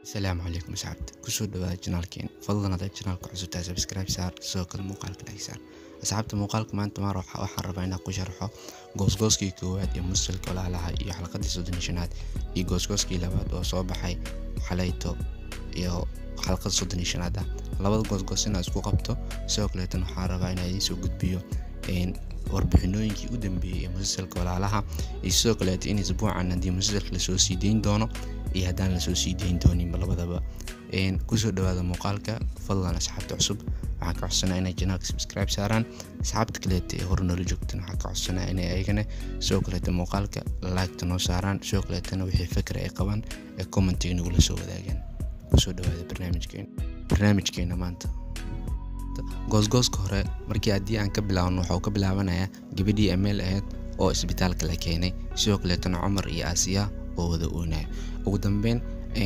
asalaamu calaykum asxaabta kusoo dhawaada janaalkeena fadlan hadaa janaalka cusub tahay subscribe saar sidoo kale muuqaalka like saar asxaabta muuqaalka maanta maar waxaan rabaa inaan ku sharxo goosgooskii koowaad ee musalka walaalaha iyo xalqadii soddon iyo shanaad iyo goosgooskii labaad oo soo baxay xalayto iyo xalqada soddon iyo shanaad ah labada goosgoos inaa isku qabto sidoo kaleetan waxaan rabaa inaa idiin soo gudbiyo warbixinooyinkii u dambeeyey ee musalsalka walaalaha iyo sidoo kaleeto in isbuucan haddii musalsalka lasoo sii dayn doono iyo haddaan lasoo sii dayn dooninba labadaba kusoo dhawaada muuqaalka fadlan asxaabta cusub waxaan ka codsanaa inay janaalka subscribe saaraan asxaabta kaleeta ee hore noola joogtan waxaan ka codsanaa inay ayagana sidoo kaleeta muuqaalka laagta noo saaraan sidoo kaleetana wixii fikra ay qabaan ee commentiga nagula soo wadaagaan kusoo dhawaada barnaamijkeena barnaamijkeena maanta goosgooska hore markii haddii aan ka bilaabno waxuu ka bilaabanayaa gabadhii ameel ahayd oo isbitaalka la keenay sidoo kaleetana cumar iyo aasiya oo wada oonaya ugu dambeyn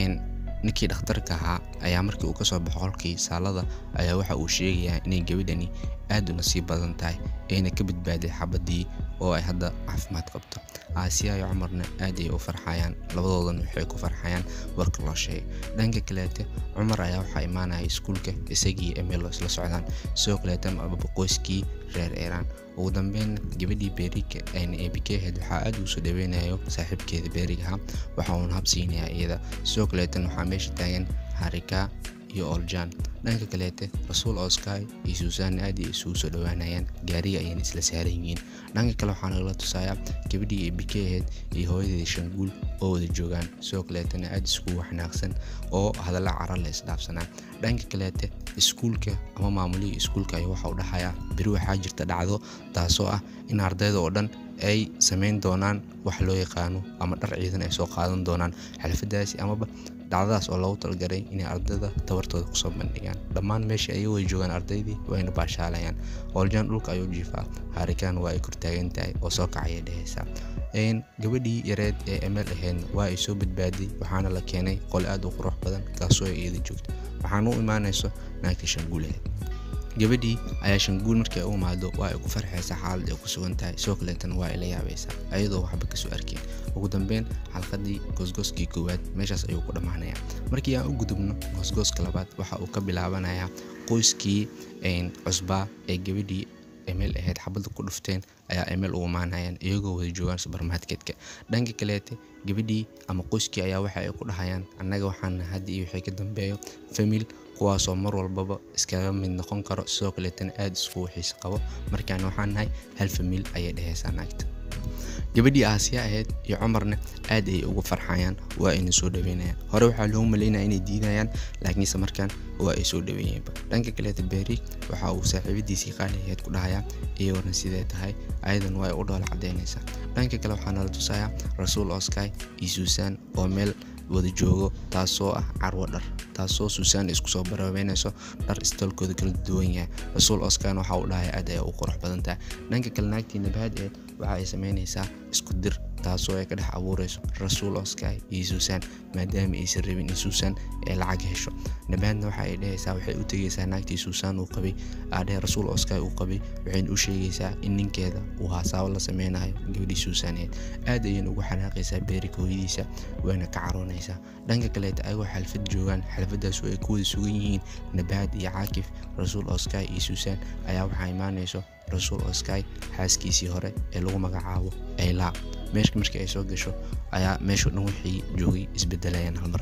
ninkii dhakhtarka ahaa ayaa markii uu kasoo baxo qolkii saalada ayaa waxa uu sheegayaa inay gabadhani aad u nasiib badan tahay ayna ka badbaaday xabadii oo ay hadda caafimaad qabto aasiya iyo cumarna aad ay u farxayaan labadoodan waxay ku farxayaan warka loo sheegay dhanka kaleete cumar ayaa waxaa imaanaya iskuulka isagii emelo isla socdaan sidoo kaleetan abaqoyskii reer iiraan ugu dambeyn gabadhii beeriga ayna eebikeheed waxaa aad ugu soo dhaweynayo saaxiibkeeda beerigaha waxa uuna habsiinayaa iyada sidoo kaleetan waxaa meesha taagan harika iyo oljan dhanka kaleete rasuul oskai iyo suusaanna aad ay isugu soo dhowaanayaan gaariga ayayna isla saaran yihiin dhanka kale waxaa nagala tusayaa gabadhii eebike aheyd iyo hooyadeeda shanguul oo wada joogaan sidoo kaleetana aad iskugu xanaaqsan oo hadalla cara la isdhaafsanaa dhanka kaleete iskuulka ama maamulihii iskuulka ayaa waxa u dhahayaa beri waxaa jirta dhacdo taasoo ah in ardayda oo dhan ay samayn doonaan wax loo yaqaano ama dhar ciidan ay soo qaadan doonaan xalfadaasi amaba dhacdadaas oo loogu talgalay inay ardayda tabartooda kusoo bandhigaan dhammaan meesha ayay way joogaan ardaydii wayna baashaalayaan hooljan dhulka ayuu jiifaa haarikaan waa ay kortaagan tahay oo soo kacaya dhehaysaa gabadhii yareed ee emel ahaydna waa ay soo badbaaday waxaana la keenay qol aad u qurux badan kaasoo ay iyada joogto waxaana u imaanayso naagta shanguuleed gabadhii ayaa shanguul markii ay u imaado waa ay ku farxaysaa xaalad ay ku sugan tahay sidoo kaleetana waa ay la yaabaysaa ayadoo waxba kasoo arkeen ugu dambeyn xalqadii goosgooskii koowaad meeshaas ayuu ku dhammaanayaa markii aan u gudubno goosgooska labaad waxa uu ka bilaabanayaa qoyskii cusbaa ee gabadhii emel ahayd xabadda ku dhufteen ayaa emel u imaanayaan iyagoo wada joogaan subermarketka dhanka kaleete gabadhii ama qoyskii ayaa waxa ay ku dhahayaan annaga waxaana hadda iyo wixii ka dambeeyo famil kuwaasoo mar walbaba iskaga mid noqon karo sidoo kaleetana aada iskugu xiise qabo markaan waxaan nahay hal famil ayay dhehaysaa naagta gabadhii aasiya ahayd iyo cumarna aad ayay ugu farxayaan waa ayna soo dhaweynayaan hore waxaa loogu malaynaya inay diidayaan laakiinse markaan waa ay soo dhaweeyeenba dhanka kaleeta beeri waxa uu saaxiibadiisii qaali ahayd ku dhahayaa iyagoona sidee tahay ayadan waa ay u dhool cadaynaysaa dhanka kale waxaa nala tusayaa rasuul oskai iyo suusan oo meel wada joogo taasoo ah carwo dhar taasoo suusan isku soo baraabeynayso dhar istaalkooda kala duwan yahay rasuul oskan waxa uu dhahay aad ay u qurux badan tahay dhanka kale naagtii nabaad eed waxa ay samaynaysaa isku dir taasoo ay ka dhex abuurayso rasuul oskai iyo suusan maadaama aysan rabin in suusan ay lacag hesho nabaadna waxa ay dhehaysaa waxay u tegaysaa naagtii suusan uu qabay aadhee rasuul oskai uu qabay waxayna u sheegaysaa in ninkeeda uu haasaabo la sameynayo gabadhii suusaneed aad ayayna ugu xanaaqaysaa beerika hooyadiisa wayna ka caroonaysaa dhanka kaleeta ayagoo xalfad joogaan xalfadaas oo ay ku wada sugan yihiin nabaad iyo caakif rasuul oskai iyo suusan ayaa waxaa imaanayso rasuul oskai xaaskiisii hore ee lagu magacaabo aylaa meeshka markii ay soo gasho ayaa meeshao dhan wixii joogay isbedelayaan halmar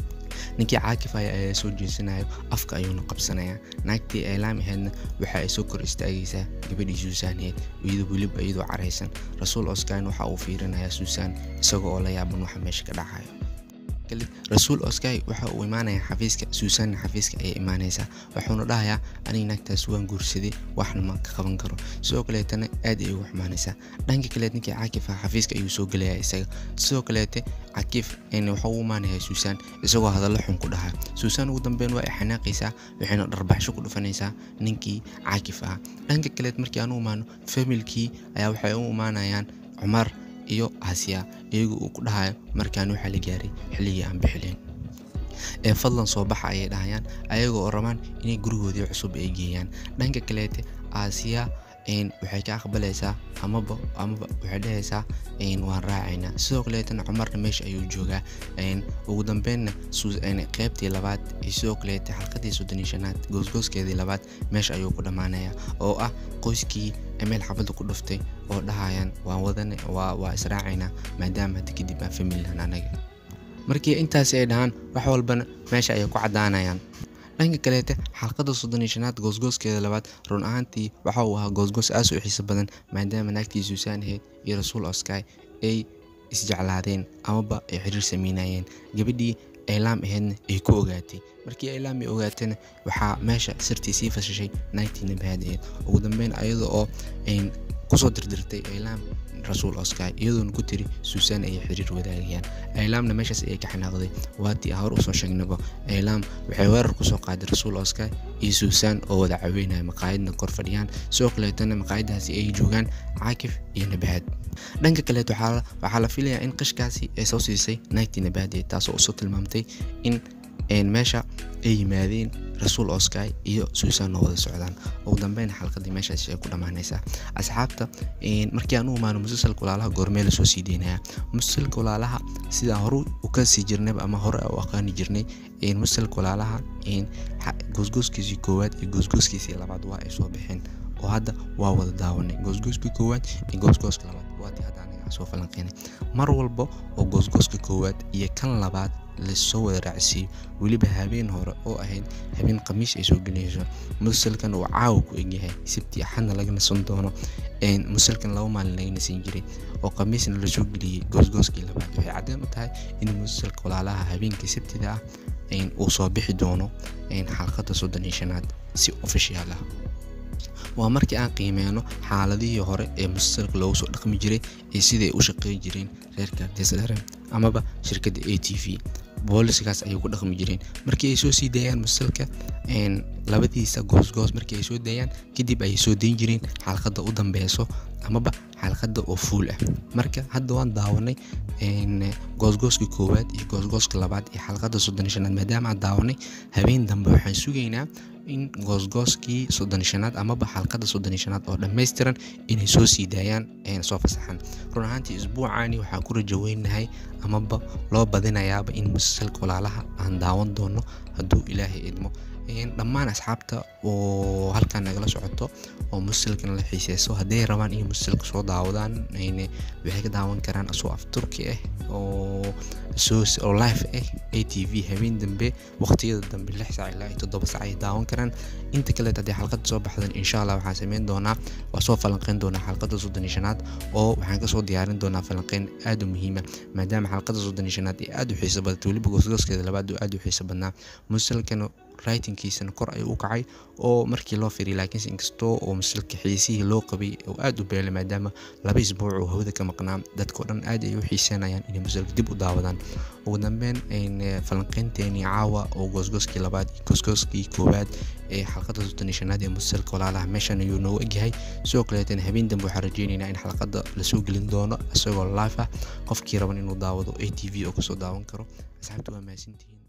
ninkii caakif aya ayaa soo jeesanayo afka ayuuna qabsanayaa naagtii aylaam ahaydna waxa ay soo kor istaagaysaa gabadhii suusaanheed iyadoo weliba iyadoo caraysan rasuul oskain waxa uu fiirinayaa suusan isagoo oo la yaaban waxa meesha ka dhacayo rasuul oskai waxa uu imaanayaa xafiiska suusanna xafiiska ayay imaanaysaa wuxuuna dhahayaa aniga naagtaas waan guursaday waxna ma ka qaban karo sidoo kaleetana aad ay ugu xumaanaysaa dhanka kaleet ninkii caakif ah xafiiska ayuu soo gelayaa isaga sidoo kaleete cakiif waxuu u imaanayaa suusan isagoo hadallo xun ku dhahaa suusan ugu dambeyn waa ay xanaaqaysaa waxayna dharbaxsho ku dhufanaysaa ninkii caakif ah dhanka kaleet markii aan u imaano familkii ayaa waxay u imaanayaan cumar iyo aasiya iyagu uu ku dhahayo markaan waxaa la gaaray xilligii aan bixileen ee fadlan soo baxa ayay dhahayaan ayagoo oo rabaan inay gurigoodii cusub ay geeyaan dhanka kaleete aasiya waxay ka aqbalaysaa amaba amaba waxay dhehaysaa waan raacaynaa sidoo kaleetana cumarna meesha ayuu joogaa ugu dambeynna qeybtii labaad iyo sidoo kaleeta xalqadii soddon iyo shanaad goosgooskeedii labaad meesha ayuu ku dhammaanayaa oo ah qoyskii meel xabadda ku dhuftay oo dhahayaan waan wadane waa israacaynaa maadaama hadda kadib aan familihan anaga markii intaasi ay dhahaan wax walbana meesha ayay ku caddaanayaan dhanka kaleete xalqadda soddon iyo shanaad goosgooskeeda labaad run ahaantii waxa uu ahaa goosgoos aas u xiiso badan maadaama naagtii suusaan ahayd iyo rasuul oskay ay isjeclaadeen amaba ay xiriir sameynayeen gabadhii aylaam ahaydna ay ku ogaatay markii aylaam ay ogaatayna waxaa meesha sirtii sii fashashay naagtii nabahaad ahayd ugu dambeyn ayada oo kusoo dirdirtay aylaam rasuul oskay iyadoona ku tiri suusaan ayay xiriir wadaagayaan aylaamna meeshaas ayay ka xanaaqday waatii hore usoo sheegnaba aylaam waxay weerar kusoo qaaday rasuul oskay iyo suusaan oo wada caweynaya maqaayadna kor fadhiyaan sidoo kaleetana maqaayadaasi ay joogaan caakif iyo nabahaad dhanka kaleet waxaa la filayaa in qishkaasi ay soo siisay naagtii nabahadeed taasoo usoo tilmaamtay in meesha ay yimaadeen rasuul oskay iyo suusaan oo wada socdaan ugu dambeyn xalqadii meeshaas ay ku dhammaanaysaa asxaabta markii aan u imaano musalsalka walaalaha goormee lasoo sii deynayaa musalsalka walaalaha sidaa hore u ka sii jirnayba ama hore u aqaani jirnay musalsalka walaalaha goosgooskiisii koowaad iyo goosgooskiisii labaad waa ay soo baxeen oo hadda waa wada daawanay goosgooskii koowaad iyo goosgooska labaad waatii hadda anaga soo falanqeynay mar walba oo goosgooska koowaad iyo kan labaad lasoo wada raacsiiyo weliba habeen hore oo ahayd habeen khamiis ay soo gelinayso musalkan uu caawa ku egyahay sabti axadna laga nasan doono musalkan laba maalin laga nasan jiray oo khamiisna lasoo geliyey goosgooskii labaad waxay caddeyn u tahay in musalka walaalaha habeenkii sabtida ah uu soo bixi doono xalqadda soddon iyo shanaad si ofishiyaal ah waa markii aan qiimeyno xaaladihii hore ee musalsalka loogu soo dhaqmi jiray iyo siday u shaqeyn jireen reerka artisdare amaba shirkadda a t v booliskaas ayay ku dhaqmi jireen markii ay soo sii daayaan musalsalka labadiisa goosgoos markii ay soo daayaan kadib ayay soo dayn jireen xalqadda u dambeyso amaba xalqadda oo fuul ah marka hadda waan daawanay goosgooska koowaad iyo goosgooska labaad iyo xalqadda soddon iyo shanaad maadaama aan daawanay habeen dambe waxaan sugaynaa in goosgooskii soddon shanaad amaba xalqadda soddon shanaad oo dhammaystiran inay soo sii daayaan soo fasaxaan run ahaantii isbuucaani waxaan ku rajaweynahay amaba loo badinayaaba in musalsalka walaalaha aan daawan doono hadduu ilaahay idmo dhammaan asxaabta oo halkan nagala socoto oo musalsalkan la xiiseyso hadday rabaan inay musalsalka soo daawadaan waxay ka daawan karaan asoo af turki ah oo oo live ah a t v habeen dambe waqtiyada dambe lix saac ilaa toddoba saac ay daawan karaan inta kaleet haddii xalqadda soo baxdan insha allah waxaan sameyn doonaa waa soo falanqeyn doonaa xalqadda soddon iyo shanaad oo waxaan kasoo diyaarin doonaa falanqeyn aad u muhiima maadaama xalqadda soddon iyo shanaad ay aad u xiiso badatay weliba goosgooskeeda labaad aad u xiiso badnaa musalsalkan writingkiisana kor ayuu u kacay oo markii loo firiyay laakiinse inkastoo oo musalka xiisihii loo qabay oo aad u beelay maadaama laba isbuuc oo hawada ka maqnaa dadkao dhan aad ay u xiiseynayaan inay musalka dib u daawadaan ugu dambeyn falanqeynteenii caawa oo goosgooskii labaad iyo goosgooskii koowaad ee xalqadda soddon iyo shanaad ee musalka walaalaha meeshan ayuu noogu egyahay sidoo kaleetana habeen dambe waxaan rajeynaynaa in xalqadda lasoo gelin doono isagoo live ah qofkii raban inuu daawado a t v oo kasoo daawan karo asxaabta waa mahadsantihiin